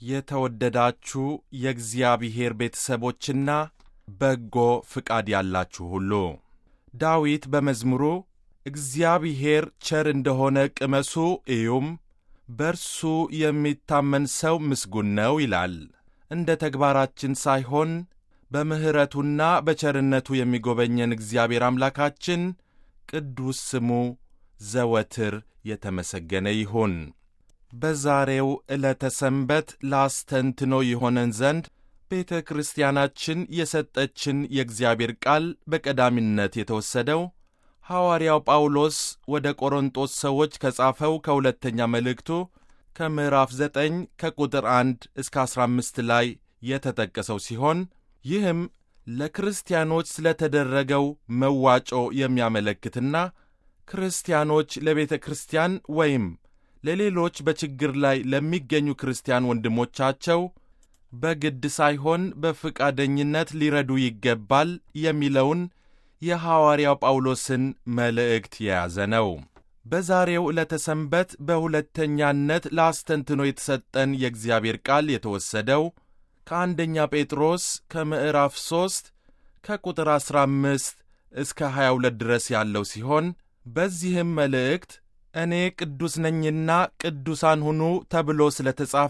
የተወደዳችሁ የእግዚአብሔር ቤተሰቦችና በጎ ፍቃድ ያላችሁ ሁሉ ዳዊት በመዝሙሩ እግዚአብሔር ቸር እንደሆነ ቅመሱ እዩም፣ በርሱ የሚታመን ሰው ምስጉን ነው ይላል። እንደ ተግባራችን ሳይሆን በምሕረቱና በቸርነቱ የሚጎበኘን እግዚአብሔር አምላካችን ቅዱስ ስሙ ዘወትር የተመሰገነ ይሁን። በዛሬው ዕለተ ሰንበት ላስተንትኖ ይሆነን ዘንድ ቤተ ክርስቲያናችን የሰጠችን የእግዚአብሔር ቃል በቀዳሚነት የተወሰደው ሐዋርያው ጳውሎስ ወደ ቆሮንጦስ ሰዎች ከጻፈው ከሁለተኛ መልእክቱ ከምዕራፍ ዘጠኝ ከቁጥር አንድ እስከ አሥራ አምስት ላይ የተጠቀሰው ሲሆን ይህም ለክርስቲያኖች ስለተደረገው መዋጮ የሚያመለክትና ክርስቲያኖች ለቤተ ክርስቲያን ወይም ለሌሎች በችግር ላይ ለሚገኙ ክርስቲያን ወንድሞቻቸው በግድ ሳይሆን በፍቃደኝነት ሊረዱ ይገባል የሚለውን የሐዋርያው ጳውሎስን መልእክት የያዘ ነው። በዛሬው ዕለተ ሰንበት በሁለተኛነት ለአስተንትኖ የተሰጠን የእግዚአብሔር ቃል የተወሰደው ከአንደኛ ጴጥሮስ ከምዕራፍ 3 ከቁጥር 15 እስከ 22 ድረስ ያለው ሲሆን በዚህም መልእክት እኔ ቅዱስ ነኝና ቅዱሳን ሁኑ ተብሎ ስለ ተጻፈ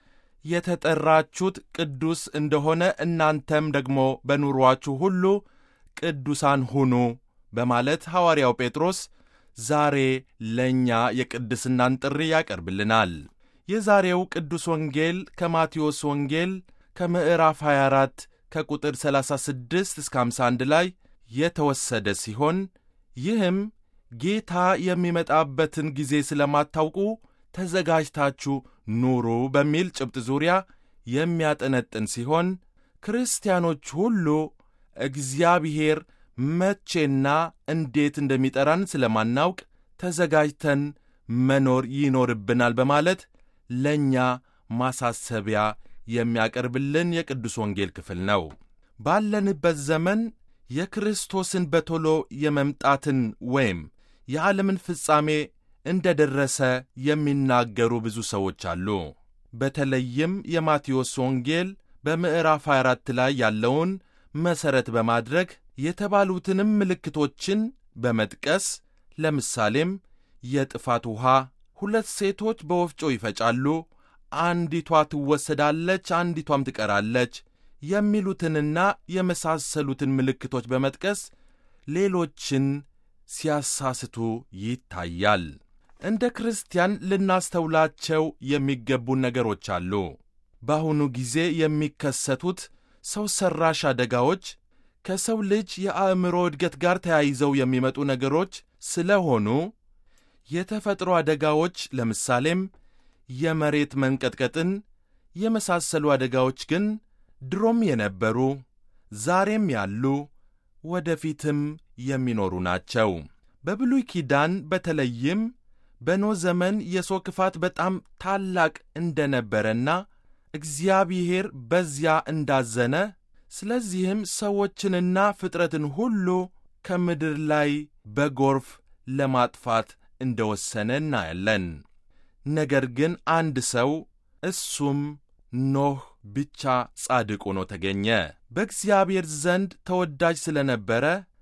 የተጠራችሁት ቅዱስ እንደሆነ እናንተም ደግሞ በኑሮአችሁ ሁሉ ቅዱሳን ሁኑ በማለት ሐዋርያው ጴጥሮስ ዛሬ ለእኛ የቅድስናን ጥሪ ያቀርብልናል። የዛሬው ቅዱስ ወንጌል ከማቴዎስ ወንጌል ከምዕራፍ 24 ከቁጥር 36 እስከ 51 ላይ የተወሰደ ሲሆን ይህም ጌታ የሚመጣበትን ጊዜ ስለማታውቁ ተዘጋጅታችሁ ኑሩ በሚል ጭብጥ ዙሪያ የሚያጠነጥን ሲሆን ክርስቲያኖች ሁሉ እግዚአብሔር መቼና እንዴት እንደሚጠራን ስለማናውቅ ተዘጋጅተን መኖር ይኖርብናል በማለት ለእኛ ማሳሰቢያ የሚያቀርብልን የቅዱስ ወንጌል ክፍል ነው። ባለንበት ዘመን የክርስቶስን በቶሎ የመምጣትን ወይም የዓለምን ፍጻሜ እንደ ደረሰ የሚናገሩ ብዙ ሰዎች አሉ። በተለይም የማቴዎስ ወንጌል በምዕራፍ 24 ላይ ያለውን መሠረት በማድረግ የተባሉትንም ምልክቶችን በመጥቀስ ለምሳሌም የጥፋት ውኃ፣ ሁለት ሴቶች በወፍጮ ይፈጫሉ፣ አንዲቷ ትወሰዳለች፣ አንዲቷም ትቀራለች የሚሉትንና የመሳሰሉትን ምልክቶች በመጥቀስ ሌሎችን ሲያሳስቱ ይታያል። እንደ ክርስቲያን ልናስተውላቸው የሚገቡን ነገሮች አሉ። በአሁኑ ጊዜ የሚከሰቱት ሰው ሠራሽ አደጋዎች ከሰው ልጅ የአእምሮ እድገት ጋር ተያይዘው የሚመጡ ነገሮች ስለሆኑ የተፈጥሮ አደጋዎች ለምሳሌም የመሬት መንቀጥቀጥን የመሳሰሉ አደጋዎች ግን ድሮም የነበሩ ዛሬም ያሉ ወደፊትም የሚኖሩ ናቸው። በብሉይ ኪዳን በተለይም በኖህ ዘመን የሰው ክፋት በጣም ታላቅ እንደነበረና እግዚአብሔር በዚያ እንዳዘነ ስለዚህም ሰዎችንና ፍጥረትን ሁሉ ከምድር ላይ በጎርፍ ለማጥፋት እንደወሰነ እናያለን። ነገር ግን አንድ ሰው እሱም ኖህ ብቻ ጻድቅ ሆኖ ተገኘ። በእግዚአብሔር ዘንድ ተወዳጅ ስለነበረ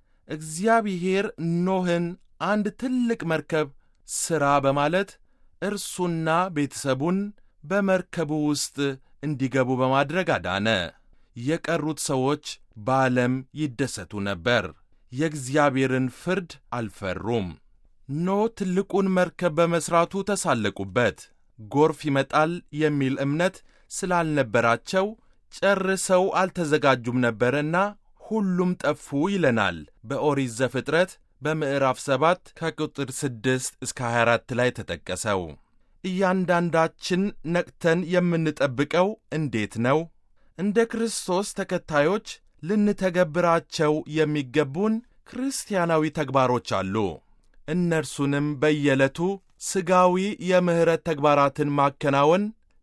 እግዚአብሔር ኖህን አንድ ትልቅ መርከብ ሥራ በማለት እርሱና ቤተሰቡን በመርከቡ ውስጥ እንዲገቡ በማድረግ አዳነ። የቀሩት ሰዎች በዓለም ይደሰቱ ነበር። የእግዚአብሔርን ፍርድ አልፈሩም። ኖህ ትልቁን መርከብ በመሥራቱ ተሳለቁበት። ጎርፍ ይመጣል የሚል እምነት ስላልነበራቸው ጨርሰው አልተዘጋጁም ነበርና ሁሉም ጠፉ ይለናል በኦሪት ዘፍጥረት በምዕራፍ 7 ከቁጥር 6 እስከ 24 ላይ ተጠቀሰው። እያንዳንዳችን ነቅተን የምንጠብቀው እንዴት ነው? እንደ ክርስቶስ ተከታዮች ልንተገብራቸው የሚገቡን ክርስቲያናዊ ተግባሮች አሉ። እነርሱንም በየዕለቱ ሥጋዊ የምሕረት ተግባራትን ማከናወን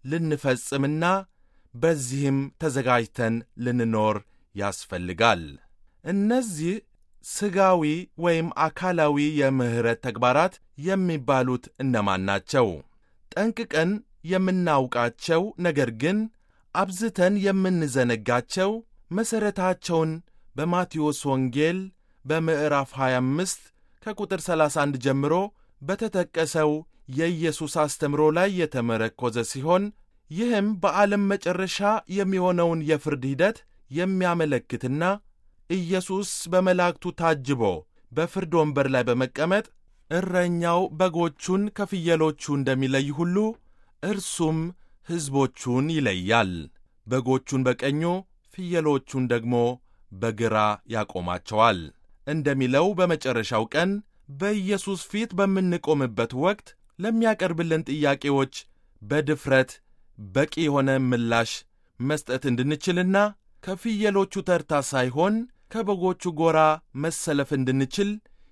ልንፈጽምና በዚህም ተዘጋጅተን ልንኖር ያስፈልጋል። እነዚህ ሥጋዊ ወይም አካላዊ የምሕረት ተግባራት የሚባሉት እነማን ናቸው? ጠንቅቀን የምናውቃቸው ነገር ግን አብዝተን የምንዘነጋቸው መሠረታቸውን በማቴዎስ ወንጌል በምዕራፍ 25 ከቁጥር 31 ጀምሮ በተጠቀሰው የኢየሱስ አስተምሮ ላይ የተመረኮዘ ሲሆን ይህም በዓለም መጨረሻ የሚሆነውን የፍርድ ሂደት የሚያመለክትና ኢየሱስ በመላእክቱ ታጅቦ በፍርድ ወንበር ላይ በመቀመጥ እረኛው በጎቹን ከፍየሎቹ እንደሚለይ ሁሉ እርሱም ሕዝቦቹን ይለያል። በጎቹን በቀኙ ፍየሎቹን ደግሞ በግራ ያቆማቸዋል እንደሚለው በመጨረሻው ቀን በኢየሱስ ፊት በምንቆምበት ወቅት ለሚያቀርብልን ጥያቄዎች በድፍረት በቂ የሆነ ምላሽ መስጠት እንድንችልና ከፍየሎቹ ተርታ ሳይሆን ከበጎቹ ጎራ መሰለፍ እንድንችል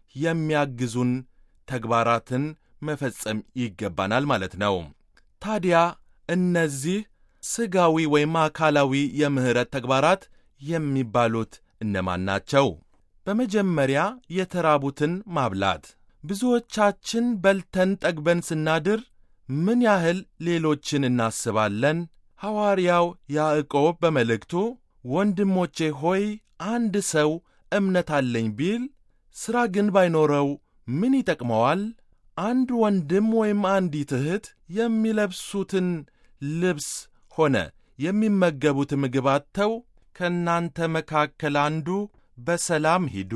የሚያግዙን ተግባራትን መፈጸም ይገባናል ማለት ነው። ታዲያ እነዚህ ሥጋዊ ወይም አካላዊ የምሕረት ተግባራት የሚባሉት እነማን ናቸው? በመጀመሪያ የተራቡትን ማብላት። ብዙዎቻችን በልተን ጠግበን ስናድር ምን ያህል ሌሎችን እናስባለን? ሐዋርያው ያዕቆብ በመልእክቱ ወንድሞቼ ሆይ አንድ ሰው እምነት አለኝ ቢል ሥራ ግን ባይኖረው ምን ይጠቅመዋል? አንድ ወንድም ወይም አንዲት እህት የሚለብሱትን ልብስ ሆነ የሚመገቡት ምግብ አጥተው ከእናንተ መካከል አንዱ በሰላም ሂዱ፣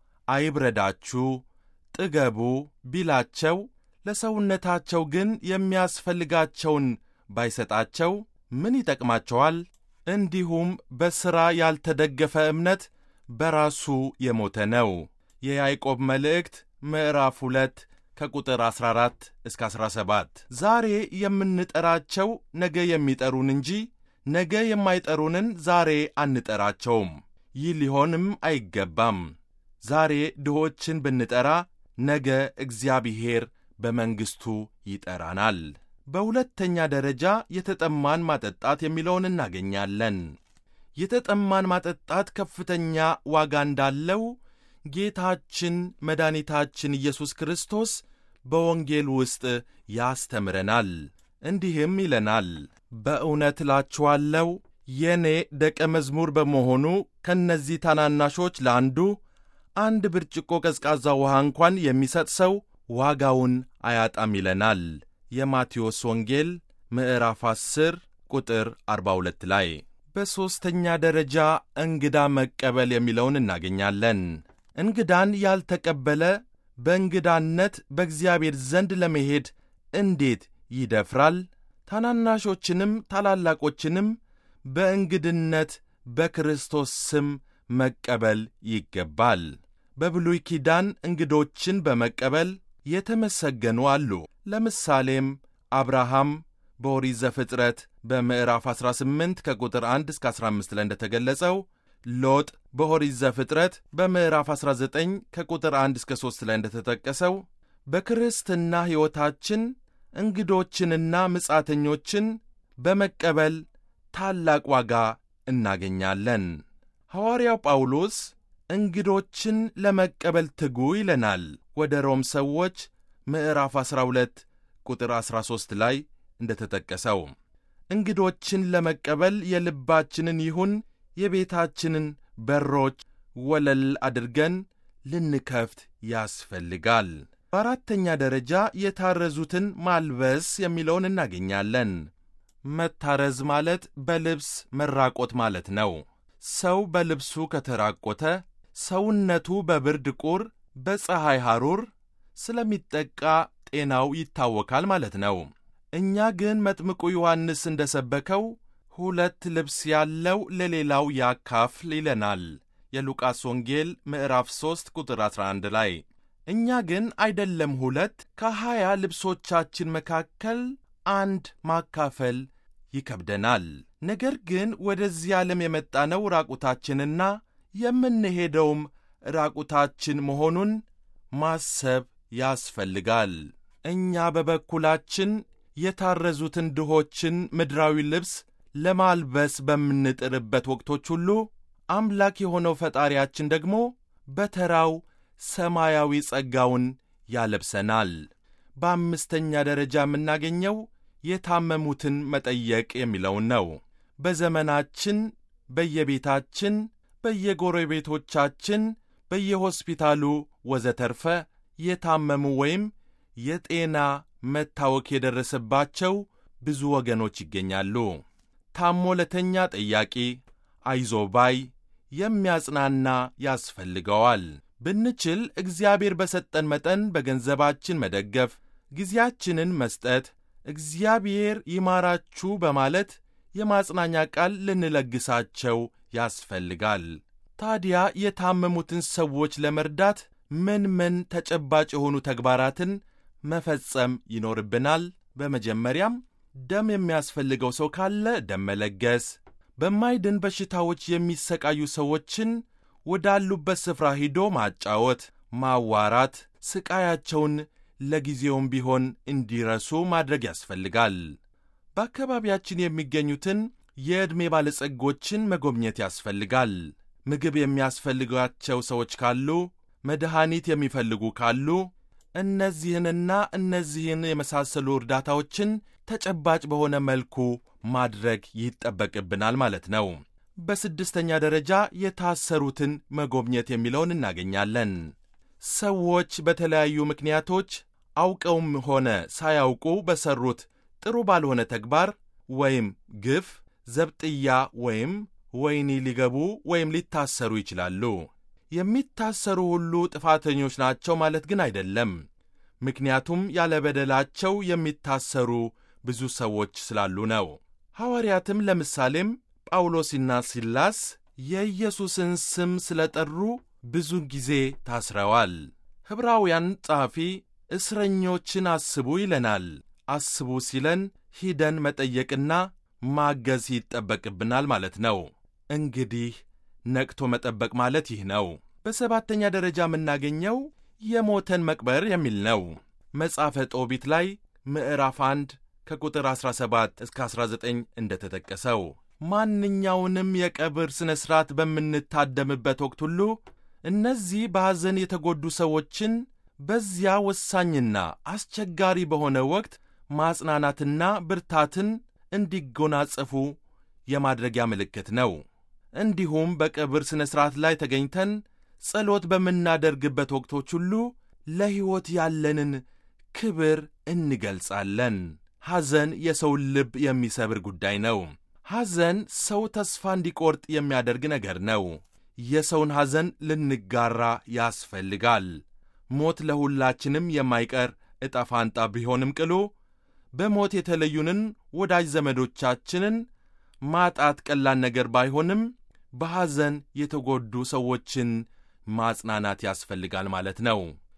አይብረዳችሁ፣ ጥገቡ ቢላቸው ለሰውነታቸው ግን የሚያስፈልጋቸውን ባይሰጣቸው ምን ይጠቅማቸዋል? እንዲሁም በሥራ ያልተደገፈ እምነት በራሱ የሞተ ነው። የያዕቆብ መልእክት ምዕራፍ 2 ከቁጥር 14 እስከ 17። ዛሬ የምንጠራቸው ነገ የሚጠሩን እንጂ ነገ የማይጠሩንን ዛሬ አንጠራቸውም። ይህ ሊሆንም አይገባም። ዛሬ ድሆችን ብንጠራ ነገ እግዚአብሔር በመንግሥቱ ይጠራናል። በሁለተኛ ደረጃ የተጠማን ማጠጣት የሚለውን እናገኛለን። የተጠማን ማጠጣት ከፍተኛ ዋጋ እንዳለው ጌታችን መድኃኒታችን ኢየሱስ ክርስቶስ በወንጌል ውስጥ ያስተምረናል። እንዲህም ይለናል፣ በእውነት እላችኋለሁ የእኔ ደቀ መዝሙር በመሆኑ ከእነዚህ ታናናሾች ለአንዱ አንድ ብርጭቆ ቀዝቃዛ ውሃ እንኳን የሚሰጥ ሰው ዋጋውን አያጣም ይለናል። የማቴዎስ ወንጌል ምዕራፍ 10 ቁጥር 42 ላይ። በሦስተኛ ደረጃ እንግዳ መቀበል የሚለውን እናገኛለን። እንግዳን ያልተቀበለ በእንግዳነት በእግዚአብሔር ዘንድ ለመሄድ እንዴት ይደፍራል? ታናናሾችንም ታላላቆችንም በእንግድነት በክርስቶስ ስም መቀበል ይገባል። በብሉይ ኪዳን እንግዶችን በመቀበል የተመሰገኑ አሉ። ለምሳሌም አብርሃም በኦሪት ዘፍጥረት በምዕራፍ 18 ከቁጥር 1 እስከ 15 ላይ እንደተገለጸው ሎጥ በኦሪት ዘፍጥረት በምዕራፍ 19 ከቁጥር 1 እስከ 3 ላይ እንደተጠቀሰው በክርስትና ሕይወታችን እንግዶችንና ምጻተኞችን በመቀበል ታላቅ ዋጋ እናገኛለን። ሐዋርያው ጳውሎስ እንግዶችን ለመቀበል ትጉ ይለናል። ወደ ሮም ሰዎች ምዕራፍ 12 ቁጥር 13 ላይ እንደተጠቀሰው እንግዶችን ለመቀበል የልባችንን ይሁን የቤታችንን በሮች ወለል አድርገን ልንከፍት ያስፈልጋል። በአራተኛ ደረጃ የታረዙትን ማልበስ የሚለውን እናገኛለን። መታረዝ ማለት በልብስ መራቆት ማለት ነው። ሰው በልብሱ ከተራቆተ ሰውነቱ በብርድ ቁር፣ በፀሐይ ሐሩር ስለሚጠቃ ጤናው ይታወካል ማለት ነው። እኛ ግን መጥምቁ ዮሐንስ እንደ ሰበከው ሁለት ልብስ ያለው ለሌላው ያካፍል ይለናል። የሉቃስ ወንጌል ምዕራፍ 3 ቁጥር 11 ላይ እኛ ግን አይደለም ሁለት ከሀያ ልብሶቻችን መካከል አንድ ማካፈል ይከብደናል። ነገር ግን ወደዚህ ዓለም የመጣነው ራቁታችንና የምንሄደውም ራቁታችን መሆኑን ማሰብ ያስፈልጋል። እኛ በበኩላችን የታረዙትን ድሆችን ምድራዊ ልብስ ለማልበስ በምንጥርበት ወቅቶች ሁሉ አምላክ የሆነው ፈጣሪያችን ደግሞ በተራው ሰማያዊ ጸጋውን ያለብሰናል። በአምስተኛ ደረጃ የምናገኘው የታመሙትን መጠየቅ የሚለውን ነው። በዘመናችን በየቤታችን፣ በየጎረቤቶቻችን፣ በየሆስፒታሉ ወዘተርፈ የታመሙ ወይም የጤና መታወክ የደረሰባቸው ብዙ ወገኖች ይገኛሉ። ታሞ ለተኛ ጠያቂ፣ አይዞ ባይ፣ የሚያጽናና ያስፈልገዋል። ብንችል እግዚአብሔር በሰጠን መጠን በገንዘባችን መደገፍ፣ ጊዜያችንን መስጠት፣ እግዚአብሔር ይማራችሁ በማለት የማጽናኛ ቃል ልንለግሳቸው ያስፈልጋል። ታዲያ የታመሙትን ሰዎች ለመርዳት ምን ምን ተጨባጭ የሆኑ ተግባራትን መፈጸም ይኖርብናል? በመጀመሪያም ደም የሚያስፈልገው ሰው ካለ ደም መለገስ፣ በማይድን በሽታዎች የሚሰቃዩ ሰዎችን ወዳሉበት ስፍራ ሂዶ ማጫወት፣ ማዋራት፣ ስቃያቸውን ለጊዜውም ቢሆን እንዲረሱ ማድረግ ያስፈልጋል። በአካባቢያችን የሚገኙትን የዕድሜ ባለጸጎችን መጎብኘት ያስፈልጋል። ምግብ የሚያስፈልጋቸው ሰዎች ካሉ፣ መድኃኒት የሚፈልጉ ካሉ እነዚህንና እነዚህን የመሳሰሉ እርዳታዎችን ተጨባጭ በሆነ መልኩ ማድረግ ይጠበቅብናል ማለት ነው። በስድስተኛ ደረጃ የታሰሩትን መጎብኘት የሚለውን እናገኛለን። ሰዎች በተለያዩ ምክንያቶች አውቀውም ሆነ ሳያውቁ በሠሩት ጥሩ ባልሆነ ተግባር ወይም ግፍ ዘብጥያ ወይም ወህኒ ሊገቡ ወይም ሊታሰሩ ይችላሉ። የሚታሰሩ ሁሉ ጥፋተኞች ናቸው ማለት ግን አይደለም። ምክንያቱም ያለ በደላቸው የሚታሰሩ ብዙ ሰዎች ስላሉ ነው። ሐዋርያትም ለምሳሌም ጳውሎስና ሲላስ የኢየሱስን ስም ስለ ጠሩ ብዙ ጊዜ ታስረዋል። ዕብራውያን ጸሐፊ እስረኞችን አስቡ ይለናል። አስቡ ሲለን ሂደን መጠየቅና ማገዝ ይጠበቅብናል ማለት ነው። እንግዲህ ነቅቶ መጠበቅ ማለት ይህ ነው። በሰባተኛ ደረጃ የምናገኘው የሞተን መቅበር የሚል ነው። መጽሐፈ ጦቢት ላይ ምዕራፍ 1 ከቁጥር 17 እስከ 19 እንደተጠቀሰው ማንኛውንም የቀብር ሥነ ሥርዓት በምንታደምበት ወቅት ሁሉ እነዚህ በሐዘን የተጎዱ ሰዎችን በዚያ ወሳኝና አስቸጋሪ በሆነ ወቅት ማጽናናትና ብርታትን እንዲጎናጸፉ የማድረጊያ ምልክት ነው። እንዲሁም በቀብር ሥነ ሥርዓት ላይ ተገኝተን ጸሎት በምናደርግበት ወቅቶች ሁሉ ለሕይወት ያለንን ክብር እንገልጻለን። ሐዘን የሰውን ልብ የሚሰብር ጉዳይ ነው። ሐዘን ሰው ተስፋ እንዲቆርጥ የሚያደርግ ነገር ነው። የሰውን ሐዘን ልንጋራ ያስፈልጋል። ሞት ለሁላችንም የማይቀር ዕጣ ፋንታ ቢሆንም ቅሉ በሞት የተለዩንን ወዳጅ ዘመዶቻችንን ማጣት ቀላል ነገር ባይሆንም በሐዘን የተጎዱ ሰዎችን ማጽናናት ያስፈልጋል ማለት ነው።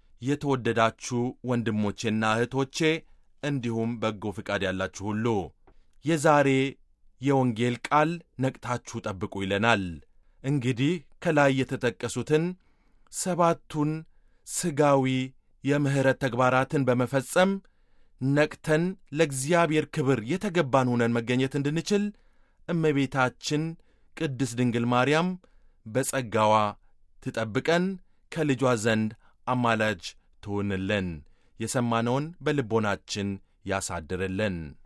የተወደዳችሁ ወንድሞቼና እህቶቼ እንዲሁም በጎ ፍቃድ ያላችሁ ሁሉ የዛሬ የወንጌል ቃል ነቅታችሁ ጠብቁ ይለናል። እንግዲህ ከላይ የተጠቀሱትን ሰባቱን ሥጋዊ የምሕረት ተግባራትን በመፈጸም ነቅተን ለእግዚአብሔር ክብር የተገባን ሆነን መገኘት እንድንችል እመቤታችን ቅድስት ድንግል ማርያም በጸጋዋ ትጠብቀን፣ ከልጇ ዘንድ አማላጅ ትሁንልን፣ የሰማነውን በልቦናችን ያሳድርልን።